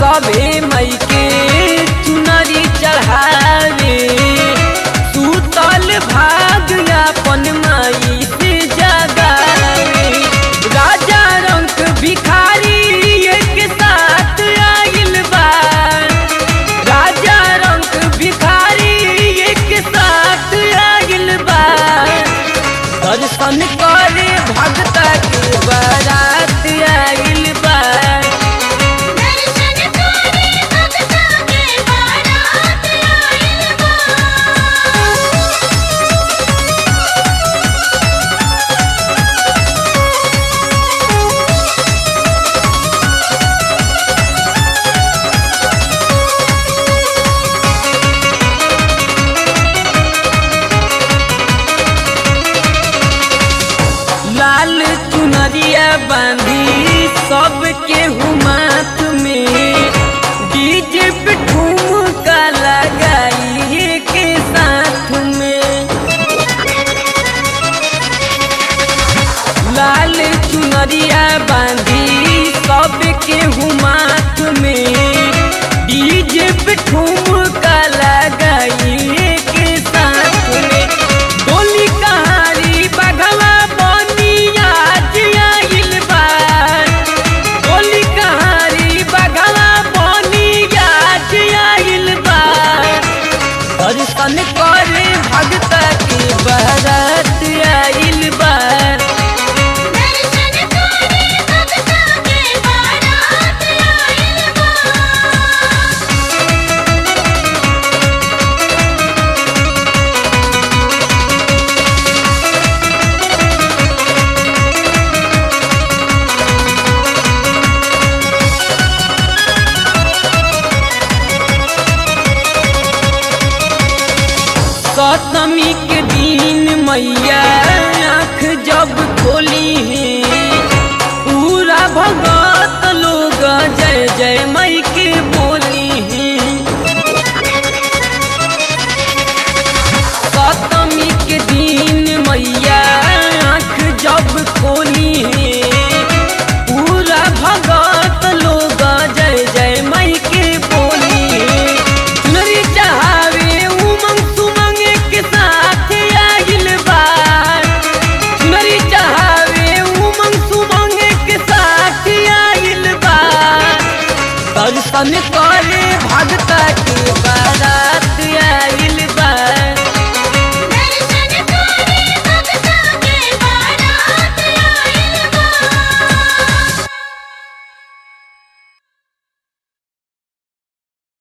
सभे मई के चुनरी चढ़ावे सुतल भाग अपन माई से जगावे राजा रंग भिखारी एक साथ आइल बा राजा रंग भिखारी एक साथ आइल बा दर्शन करे भगता के बारात आइल बा दर्शन करे भगता के बारात आइल बा लाल चुनरिया बांधी सबके हुमात में डीजे पे ठुमका लगाई के साथ में लाल चुनरिया बांधी सबके हुमात में डीजे पे ठुमका लगाई के साथ में डोली कहारी बघवा बनिया आइल बा डोली कहारी बघवा बनिया आइल बा दर्शन करे भगता के बारात आइल बा दर्शन करे भगता के बारात आइल बा सप्तमी के दिन मैया आँख जब खोली है पूरा भगत लोग जय जय मई के बोली है सप्तमी के दिन मैया आँख जब खोली है पूरा भगत लोग जय जय मई के बोली है चुनरी चढ़ावे उमंग सुमंग के साथ आगिल बा चुनरी चढ़ावे उमंग सुमंग के साथ आगिल बा दर्शन